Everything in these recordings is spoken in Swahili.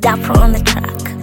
Dapper on the track.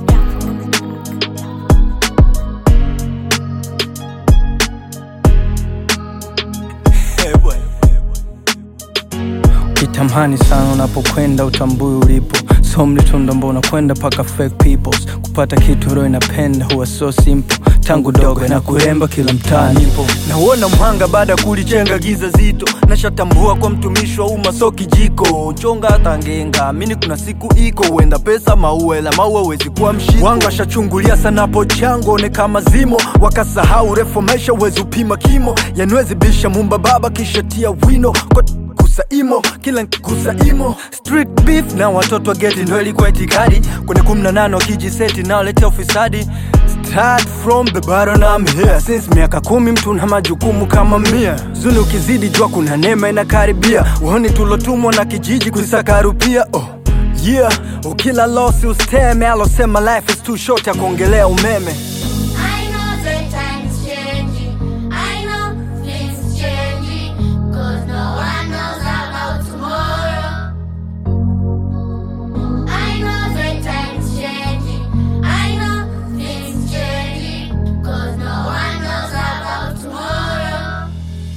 Kitamani sana unapokwenda utambui ulipo so mlitunda mbona kwenda paka fake peoples kupata kitu roho inapenda huwa so simple tangu dogo na kuremba kila mtaani ipo nauona mhanga baada ya kulichenga giza zito nashatambua kwa mtumishi wa umma so kijiko chonga hata ngenga amini kuna siku iko huenda pesa maua ila maua wezi kuwa mshiko wanga washachungulia sana po chango one kama zimo wakasahau refu maisha uwezi upima kimo yanwezi bisha mumba baba kisha tia wino kwa kusaimo kila nkusaimo street beef na watoto wa geti ndo ilikuwa itikadi kwenye kumi na nane wakijiseti naoletea ufisadi Start from the bottom I'm here Since miaka kumi mtu na majukumu kama mia Zuni ukizidi jua kuna neema inakaribia Uoni tulotumwa na kijiji kuisaka rupia oh. Yeah, ukila losi usteme alosema life is too short ya kuongelea umeme I know the time's changing. I know things changing. Cause no one knows about tomorrow. I know the time's changing. I know things changing. Cause no one knows about tomorrow.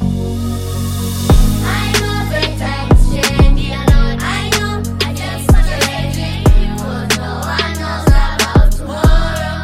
I know the time's changing. I know I just changing. Cause no one knows about tomorrow.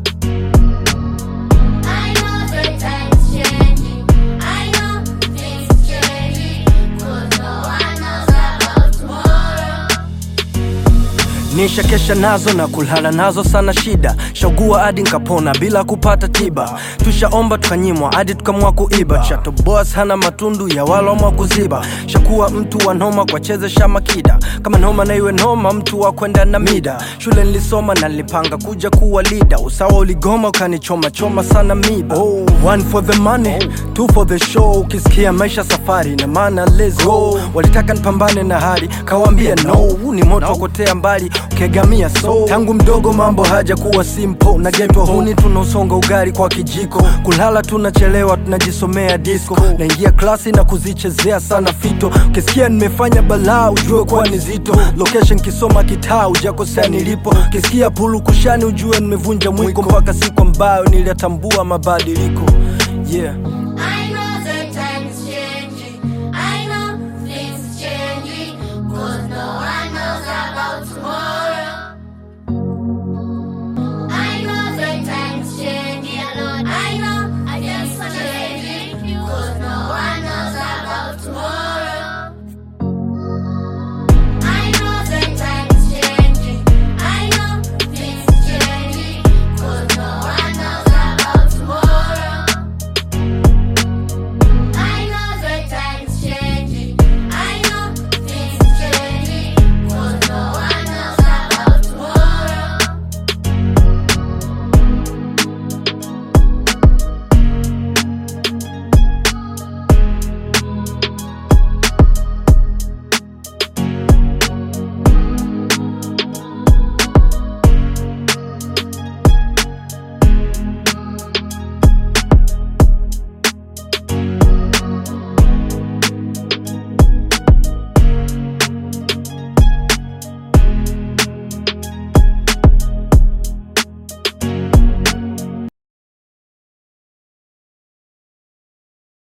I know the time's changing. I know things changing. Cause no one knows about tomorrow. nisha kesha nazo na kulala nazo sana shida shagua hadi nkapona bila kupata tiba tushaomba tukanyimwa hadi tukamwa kuiba chato boss hana matundu ya walomwa kuziba shakuwa mtu wa noma kwa chezesha makida kama noma na iwe noma mtu wa kwenda na mida shule nilisoma na nilipanga kuja kuwa lida usawa uligoma ukanichoma choma sana miba oh, one for the money two for the show ukisikia maisha safari na maana let's go walitaka nipambane na hali kawambia no huu ni moto wakotea mbali ukegamia so tangu mdogo mambo haja kuwa simple nagetwa huni tunausonga ugari kwa kijiko kulala tunachelewa tunajisomea disco naingia klasi na kuzichezea sana fito ukisikia nimefanya balaa ujue kuwa ni zito location kisoma kitaa ujakosea nilipo ukisikia pulu kushani ujue nimevunja mwiko mpaka siku ambayo niliyatambua mabadiliko yeah